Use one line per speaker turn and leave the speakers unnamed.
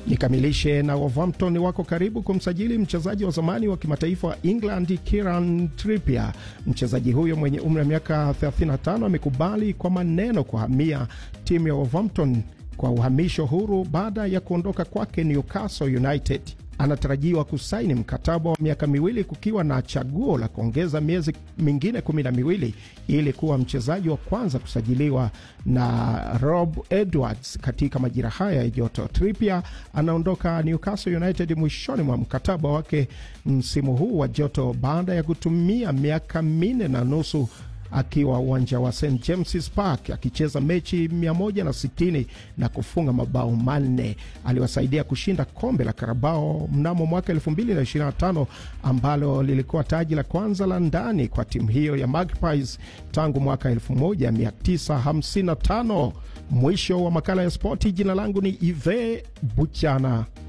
Nikamilishe na Wolverhampton wako karibu kumsajili mchezaji wa zamani wa kimataifa wa England Kieran Trippier. Mchezaji huyo mwenye umri wa miaka 35 amekubali kwa maneno kuhamia timu ya Wolverhampton kwa uhamisho huru baada ya kuondoka kwake Newcastle United. Anatarajiwa kusaini mkataba wa miaka miwili kukiwa na chaguo la kuongeza miezi mingine kumi na miwili ili kuwa mchezaji wa kwanza kusajiliwa na Rob Edwards katika majira haya ya joto. Trippier anaondoka Newcastle United mwishoni mwa mkataba wake msimu huu wa joto baada ya kutumia miaka minne na nusu akiwa uwanja wa St James's Park akicheza mechi 160 na kufunga mabao manne. Aliwasaidia kushinda kombe la Karabao mnamo mwaka 2025 ambalo lilikuwa taji la kwanza la ndani kwa timu hiyo ya Magpies tangu mwaka 1955. Mwisho wa makala ya spoti. Jina langu ni Ive Buchana.